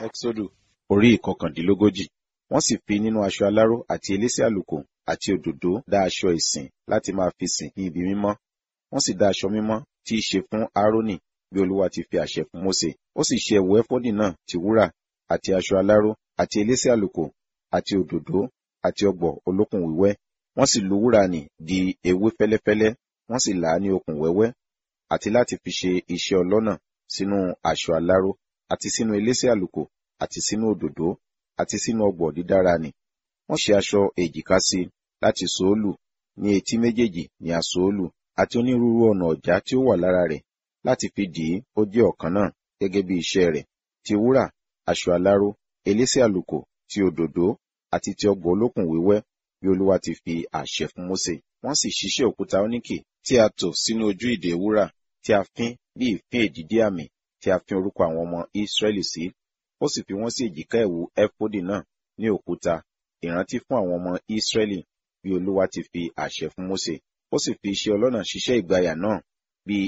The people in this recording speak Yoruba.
Ẹ́xódù orí ìkọkàndínlógójì. Wọ́n sì fi nínú aṣọ aláró àti elése àlùkò àti òdòdó dá aṣọ ìsìn láti máa fi sìn ní ibi mímọ́. Wọ́n sì dá aṣọ mímọ́ tí í ṣe fún Árónì bí Olúwa ti fi àṣẹ fún Mósè. Ó sì ṣe ẹ̀wù ẹfọ́dì náà ti wúrà àti aṣọ aláró àti elése àlùkò àti òdòdó àti ọ̀gbọ̀ olókùn wíwẹ́. Wọ́n sì lu wúrà nì di ewé fẹ́lẹ́fẹ́lẹ́, wọ́n sì là á ní okùn wẹ́wẹ́ àti láti fi ṣe iṣẹ́ ọlọ́nà sínú aṣọ aláró àti sínú elése àlùkò àti sínú òdòdó àti sínú ọ̀gbọ̀ dídára nì. Wọ́n ṣe aṣọ èjìká sí i láti sòólù ní etí méjèèjì ní àsòólù àti onírúurú ọ̀nà ọ̀já tí ó wà lára rẹ̀ láti fi dì í ó jẹ́ ọ̀kan náà gẹ́gẹ́ bí iṣẹ́ rẹ̀ ti wúrà aṣọ aláró elése àlùkò ti òdòdó àti ti ọ̀gbọ̀ olókùn wíwẹ́ bí Olúwa ti fi àṣẹ fún Mósè. Wọ́n sì ṣiṣẹ́ òkúta óníkì tí a tò sínú ojú ìdè wúrà tí a fín bí ìfín èdìdí àmì tí a fín orúkọ àwọn ọmọ Ísírẹ́lì sí. Ó sì fi wọ́n sí èjìká ẹ̀wù ẹfọ́dì náà ní òkúta ìrántí fún àwọn ọmọ Ísírẹ́lì bí Olúwa ti fi àṣẹ fún Mósè. Ó sì fi iṣẹ́ ọlọ́nà ṣiṣẹ́ ìgbàyà náà